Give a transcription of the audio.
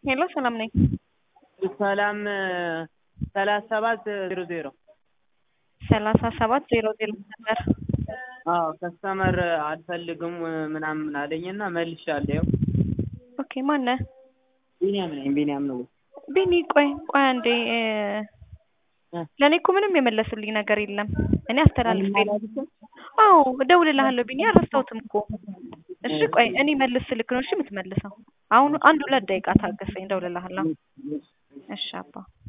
ሄሎ ሰላም ነኝ። ሰላም ሰላሳ ሰባት ዜሮ ዜሮ ሰላሳ ሰባት ዜሮ ዜሮ ነበር። አዎ ከስተመር አልፈልግም ምናምን አለኝና መልሻለሁ። ይኸው ኦኬ ማነህ? ቢኒያም ነኝ። ቢኒያም ነው። ቢኒ ቆይ ቆይ አንዴ ለእኔ እኮ ምንም የመለሱልኝ ነገር የለም። እኔ አስተላልፌ አዎ እደውልልሃለሁ ቢኒ አልረሳሁትም እኮ። እሺ ቆይ እኔ መልስ ስልክ ነው እሺ የምትመልሰው። አሁን አንድ ሁለት ደቂቃ ታገሰኝ፣ እደውልልሃለሁ። እሺ አባ